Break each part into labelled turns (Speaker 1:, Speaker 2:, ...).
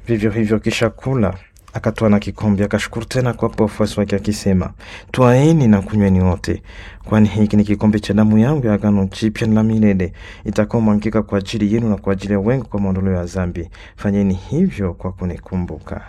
Speaker 1: Vivyo hivyo kisha kula, akatwaa na kikombe, akashukuru tena kuwapa wafuasi wake akisema, twaeni na kunyweni wote, kwani hiki ni kikombe cha damu yangu ya agano jipya na la milele, itakaomwangika kwa ajili yenu na kwa ajili ya wengi kwa maondoleo ya dhambi. Fanyeni hivyo kwa kunikumbuka.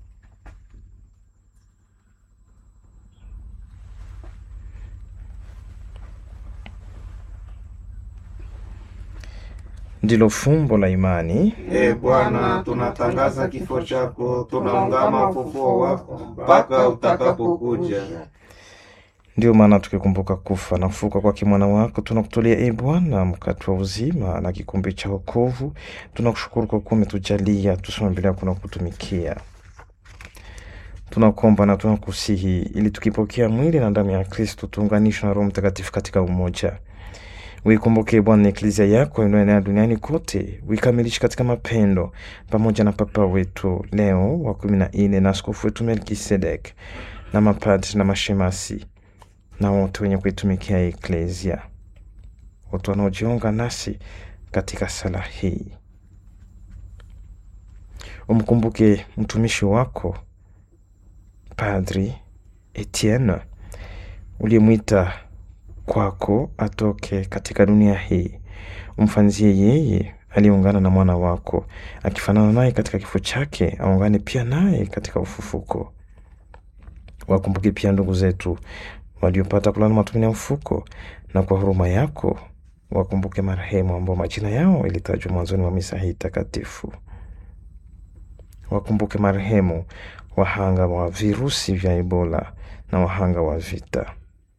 Speaker 1: Ndilo fumbo la imani.
Speaker 2: E Bwana, tunatangaza kifo chako, tunaungama ufufuo wako mpaka utakapokuja.
Speaker 1: Ndiyo maana tukikumbuka kufa na kufuka kwake mwana wako, tunakutolea e Bwana mkate wa uzima na kikombe cha wokovu. Tunakushukuru kwa kuwa umetujalia tusimame mbele yako na kutumikia. Tunakuomba na tunakusihi, ili tukipokea mwili na damu ya Kristo tuunganishwe na Roho Mtakatifu katika umoja. Uikumbuke Bwana eklezia yako inayoenea duniani kote, uikamilishe katika mapendo, pamoja na Papa wetu Leo wa kumi na nne na askofu wetu Melkisedek na mapadri na mashemasi na wote wenye kuitumikia eklezia, wote wanaojiunga nasi katika sala hii. Umkumbuke mtumishi wako Padri Etienne uliyemwita kwako atoke katika dunia hii. Umfanzie yeye aliyeungana na mwana wako, akifanana naye katika kifo chake, aungane pia naye katika ufufuko. Wakumbuke pia ndugu zetu waliopata kulala matumaini ya ufuko, na kwa huruma yako wakumbuke marehemu ambao majina yao ilitajwa mwanzoni mwa misa hii takatifu. Wakumbuke marehemu wahanga wa virusi vya Ebola na wahanga wa vita.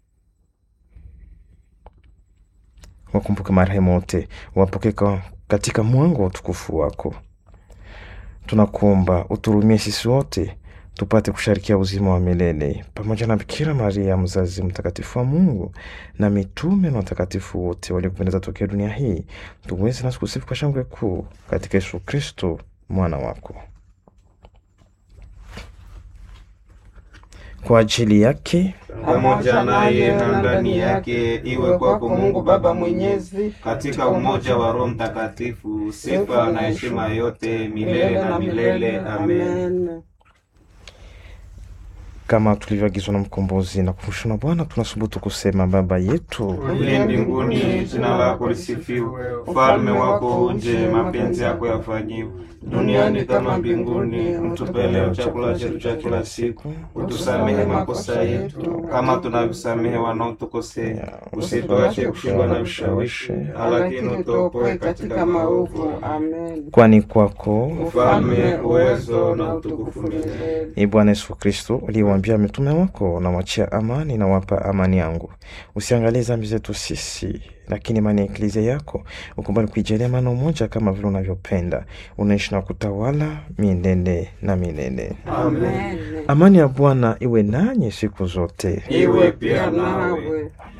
Speaker 1: Wakumbuke marehemu wote, wapokee katika mwanga wa utukufu wako. Tunakuomba uturumie sisi wote tupate kusharikia uzima wa milele pamoja na Bikira Maria mzazi mtakatifu wa Mungu na mitume na watakatifu wote waliokupendeza tokea dunia hii, tuweze nasi kusifu kwa shangwe kuu katika Yesu Kristo mwana wako. Kwa ajili yake
Speaker 2: pamoja naye na ndani yake, iwe kwako Mungu Baba Mwenyezi, katika umoja wa Roho Mtakatifu, sifa na heshima yote milele na milele. Amen.
Speaker 1: Kama tulivyoagizwa na Mkombozi na kufundishwa na Bwana, tunasubutu kusema: Baba yetu
Speaker 2: uliye mbinguni, jina lako lisifiwe, ufalme wako uje, mapenzi yako yafanyiwe duniani kama mbinguni. Utupe leo chakula chetu cha kila siku, utusamehe makosa yetu kama tunavyosamehe wanaotukosea, usituache kushindwa na vishawishi, lakini utuokoe katika maovu. Amen.
Speaker 1: Kwani kwako
Speaker 2: ufalme, uwezo na utukufu milele.
Speaker 1: Ee Bwana Yesu Kristo uliyewaambia mitume wako, nawachia amani na wapa amani yangu, usiangalie dhambi zetu sisi, lakini imani ya eklezia yako ukubali kuijalia maana umoja, kama vile unavyopenda, unaishi na kutawala milele na milele.
Speaker 2: Amen.
Speaker 1: Amani ya Bwana iwe nanyi siku zote,
Speaker 2: Iwe pia nawe.